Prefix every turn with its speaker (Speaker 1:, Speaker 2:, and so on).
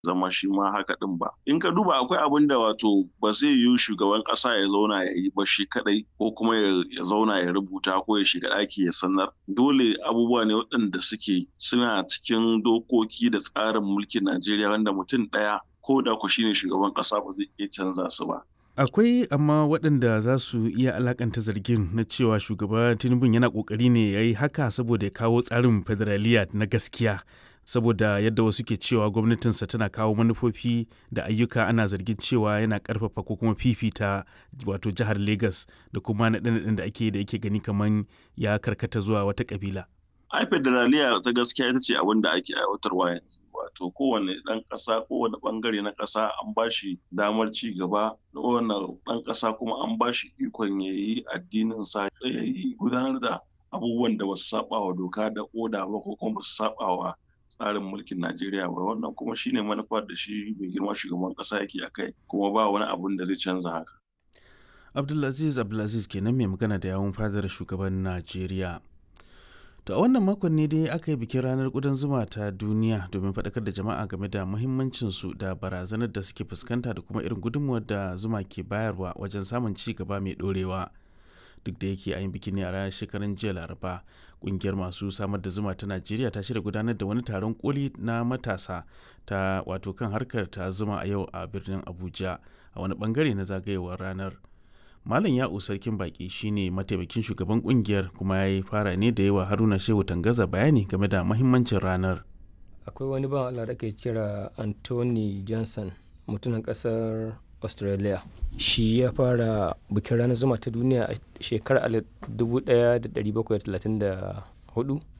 Speaker 1: zama shi ma haka din ba. In ka duba akwai abin da wato ba zai yiwu shugaban ƙasa ya zauna ya yi ba shi kaɗai ko kuma ya zauna ya rubuta ko ya shiga ɗaki ya sanar. Dole abubuwa ne waɗanda suke suna cikin dokoki da tsarin mulkin Najeriya wanda mutum ɗaya ko da ku shine shugaban ƙasa ba zai iya canza su ba.
Speaker 2: Akwai amma waɗanda za su iya alakanta zargin na cewa shugaba Tinubu yana ƙoƙari ne ya yi haka saboda ya kawo tsarin federaliya na gaskiya. Saboda yadda wasu ke cewa gwamnatinsa tana kawo manufofi da ayyuka ana zargin cewa yana ƙarfafa ko kuma fifita wato jihar Legas da kuma naɗe-naɗen da ake da yake gani kamar ya karkata zuwa wata ƙabila.
Speaker 1: Ai federaliya ta gaskiya ita ce abin da ake aiwatarwa yanzu. wato kowane ɗan ƙasa kowane ɓangare na ƙasa an ba shi damar ci gaba kowane ɗan ƙasa kuma an ba shi ikon ya yi addinin sa ya yi gudanar da abubuwan da basu saba wa doka da oda ba ko kuma basu saba wa tsarin mulkin Najeriya ba wannan kuma shine manufar da shi mai girma shugaban ƙasa yake a kai kuma ba wani abun da zai canza haka.
Speaker 2: Abdulaziz Abdulaziz kenan mai magana da yawun fadar shugaban Najeriya. To a wannan makon ne dai aka yi bikin ranar ƙudan zuma ta duniya domin faɗakar da jama'a game da muhimmancinsu da barazanar da suke fuskanta da kuma irin gudunmuwar da zuma ke bayarwa wajen samun ci gaba mai ɗorewa. Duk da yake a yin bikin ne a ranar shekaran jiya Laraba, ƙungiyar masu samar da zuma ta Najeriya ta shirya gudanar da wani taron koli na matasa ta wato kan harkar ta zuma a yau a birnin Abuja a wani bangare na zagayewar ranar. Malam Ya'u Sarkin Baki shine mataimakin shugaban kungiyar kuma ya yi fara ne da yawa Haruna Shehu Tangaza bayani game da mahimmancin ranar.
Speaker 3: Akwai wani ban Allah da ke kira Anthony Johnson mutumin kasar Australia. Shi ya fara bikin ranar zuma ta duniya a shekarar 1734